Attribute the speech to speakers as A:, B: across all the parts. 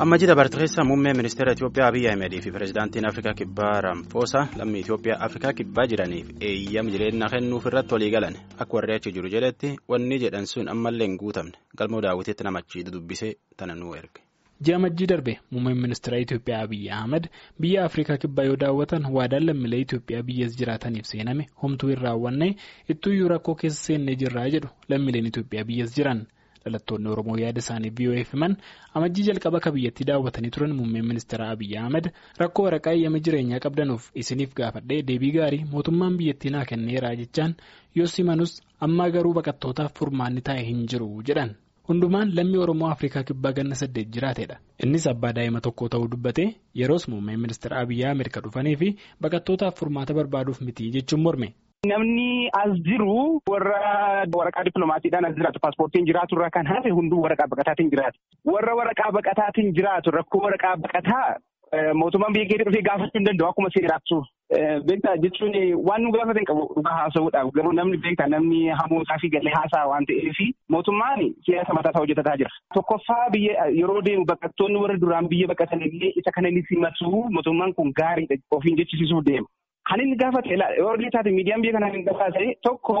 A: amma jida barteessaa muummee ministeera Itoophiyaa Abiyyi Ahimedii fi pireezidaantiin Afrikaa Kibbaa Ramaphosa lammii Itoophiyaa Afrikaa Kibbaa jiraniif eeyyama jireenya kennuuf irratti walii galan akka warri achi jiru jedhetti wanni jedhan sun ammallee hin guutamne galmoo daawwitiitti namachi dubbisee tana nuu erge.
B: Ji'a majjii darbe muummeen ministeera Itoophiyaa Abiyyi Ahmed biyya Afrikaa Kibbaa yoo daawwatan waadaan lammiilee Itoophiyaa biyyas jiraataniif seename homtuu hin raawwanne ittuuyyuu rakkoo keessa seennee jirraa jedhu lammiileen Itoophiyaa biyyas jiran. dhalattoonni oromoo yaada isaanii VOA'f himan amajjii jalqaba akka biyyattii daawwatanii turan muummeen ministeera abiyyi ahmed rakkoo waraqaa eeyyama jireenyaa qabdanuuf isiniif gaafadhee deebii gaarii mootummaan biyyattii naa kenneeraa jechaan yoo simanus ammaa garuu baqattootaaf furmaanni taa'e hin jiru jedhan hundumaan lammii oromoo afrikaa kibbaa ganna saddeet jiraatedha innis abbaa daa'ima tokko ta'uu dubbate yeroos muummeen ministeera abiyyi ahmed kan dhufanii fi baqattootaaf furmaata barbaaduuf miti jechuun morme.
C: Namni as jiru warra waraqaa dippiloomaatiidhaan as jiraatu paaspoortiin jiraatu irraa kan hafe hunduu waraqaa baqataatiin jiraatu. Warra waraqaa baqataatiin jiraatu rakkoo waraqaa baqataa mootummaan biyya keessa dhufee gaafachuu hin danda'u akkuma seeraatu. Beektaa jechuun waan nu gaafatan hin qabu dhugaa haasa'uudhaaf garuu namni beektaa namni hamootaa fi galee haasaa waan ta'eef mootummaan siyaasa mataasaa hojjetataa jira. Tokkoffaa biyya yeroo deemu baqattoonni warra duraan biyya baqatan illee isa kana ni simatu mootummaan kun gaariidha ofiin jechisiisuuf deema. Kan inni gaafate yoo taate miidiyaan biyya kanaa hin gabaase tokko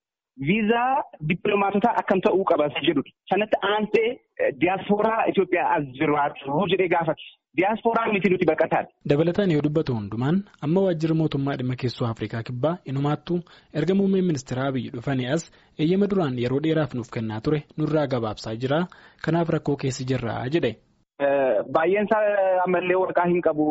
C: viizaa dippiloomaatotaa akkam ta'uu qaba jedhudha. Sanatti aansee diyaaspooraa Itoophiyaa as jiraatu jedhee gaafate. Diyaasporaan miti nuti baqataadha.
B: Dabalataan yoo dubbatu hundumaan amma waajjira mootummaa dhimma keessoo Afrikaa kibbaa inumaattuu erga muummeen ministeera Abiyyi dhufanii as eeyyama duraan yeroo dheeraaf nuuf kennaa ture nurraa gabaabsaa jira. Kanaaf rakkoo keessa jirra jedhe.
C: Baay'een isaa ammallee waraqaa hin qabu.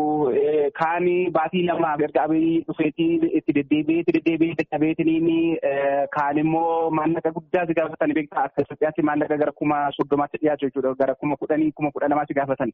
C: Kaani baatii lamaaf erga abiyyi dhufeetii itti deddeebi'ee itti deddeebi'ee dadhabeetiniin kaan immoo maallaqa guddaa si gaafatan beektaa akka Itoophiyaatti maallaqa gara kuma soddomaatti dhiyaatu jechuudha. Gara kuma kudhanii kuma kudha lamaatti gaafatan.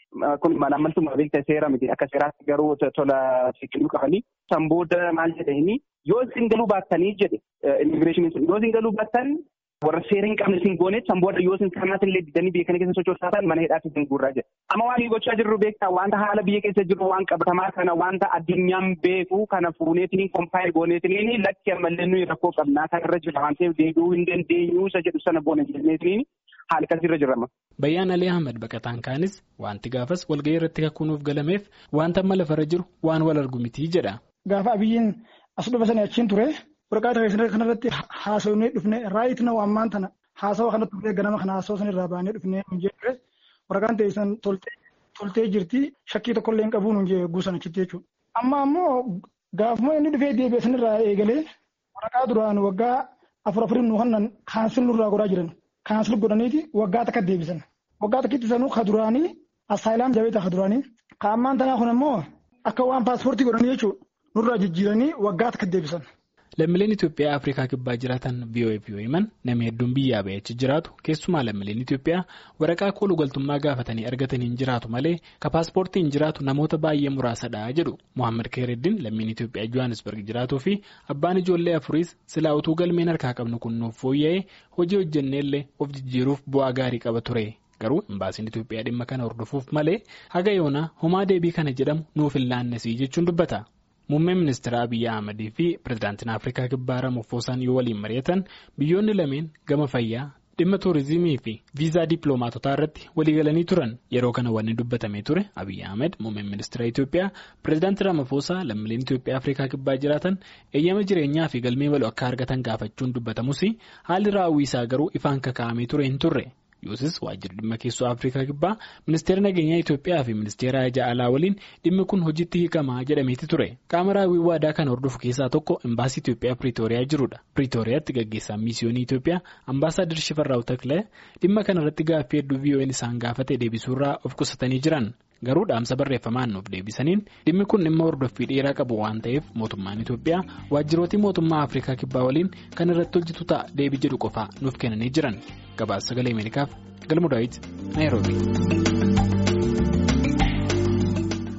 C: Kun malaamaltummaa beektaa seera miti akka seeraatti garuu tola siqiluu qabanii. San booda maal jedhanii yoo isin galuu baattanii jedhe immigireeshiniin yoo isin galuu baattan. Warra seera hin qabne isin gooneet san booda yoo isin kanaatiin illee didanii biyya kana keessa sochoosaa mana hidhaatti isin guurraa jira. Amma waan gochaa jirru beektaa wanta haala biyya keessa jiru waan qabatamaa kana wanta addunyaan beeku kana fuuneetiin kompaayil gooneetiin lakki ammallee nuyi rakkoo qabnaa kanarra jira waan ta'eef deebi'uu hin dandeenyu isa jedhu sana boona jenneetiin haala akkasirra jirama.
B: Bayyaan Alii Ahmed baqataan kaanis wanti gaafas walgahii irratti kakkuunuuf galameef wanta amma lafarra jiru waan wal argu miti jedha.
D: Gaafa abiyyiin as dhufa sana achiin ture. Waraqaa tarreessinee kanarratti haasofnee dhufnee raayit na ammaan tana haasawa kanatti dhufee ganama kana haasawa sanirraa baanee dhufnee nu jee waraqaan teessan toltee jirti shakkii tokkollee hin qabu nu jee guusan achitti jechuudha. Amma ammoo gaafuma inni dhufee deebi'ee sanirraa eegalee waraqaa duraan waggaa afur afurin nu kannan kaansil nurraa godhaa jiran kaansil godhaniiti waggaa takka deebisan. Waggaa takkitti sanuu ka duraanii asaayilaam jabeeta ka duraanii ka ammaan tanaa kun ammoo akka waan paaspoortii godhanii jechuudha nurraa jijjiiranii waggaa takka deebisan.
B: Lammiileen Itoophiyaa Afrikaa kibbaa jiraatan VOA'f yoo himan nama hedduun biyyaa ba'ee achi jiraatu keessumaa lammiileen Itoophiyaa waraqaa kooluu galtummaa gaafatanii argatanii hin jiraatu malee ka paaspoortii hin jiraatu namoota baay'ee muraasadha jedhu Mohaammed Keereddin lammiin Itoophiyaa Johannesburg jiraatuu fi abbaan ijoollee afuriis silaa utuu galmeen harkaa qabnu kun nuuf fooyya'ee hojii hojjenneellee of jijjiiruuf bu'aa gaarii qaba ture. Garuu imbaasiin Itoophiyaa dhimma kana hordofuuf malee haga yoonaa homaa deebii kana jedhamu nuuf hin laannesii jechuun dubbata. Muummeen ministeera Abiyyi Ahmadii fi pireezidaantiin Afrikaa Kibbaa Ramaphoosaan yoo waliin mari'atan biyyoonni lameen gama fayyaa dhimma tuurizimii fi viizaa dippiloomaatotaa irratti waliigalanii turan yeroo kana wanni dubbatamee ture Abiyyi Ahmed muummeen ministeera Itoophiyaa pireezidaantii Ramaphosaa lammiileen Itoophiyaa Afrikaa Kibbaa jiraatan eeyyama jireenyaa fi galmee bal'oo akka argatan gaafachuun dubbatamus haalli raawwisaa garuu ifaan kakaa'amee ture hin turre. Yoosis waajjirri dhimma keessoo Afrikaa Kibbaa ministeera nageenyaa Itoophiyaa fi ministeera ajaa alaa waliin dhimmi kun hojiitti hiikamaa jedhameeti ture. Qaama raawwii waadaa kana hordofu keessaa tokko imbaasii Itoophiyaa Piriitooriyaa jirudha. Piriitooriyaatti gaggeessaan miisiyoonii Itoophiyaa ambaasaadar Shifarraa'u Taklee dhimma kanarratti gaaffii hedduu VOA'n isaan gaafate deebisuurraa of qusatanii jiran. Garuu dhaamsa barreeffamaan nuuf deebisaniin dhimmi kun dhimma hordoffii dheeraa qabu waan ta'eef mootummaan Itoophiyaa waajjiroota mootummaa Afrikaa Kibbaa waliin kan irratti hojjetu ta'a deebii jedhu qofaa nuuf kennanii jiran. Gabaasa sagalee Ameerikaaf galma Daawit Naayiroobi.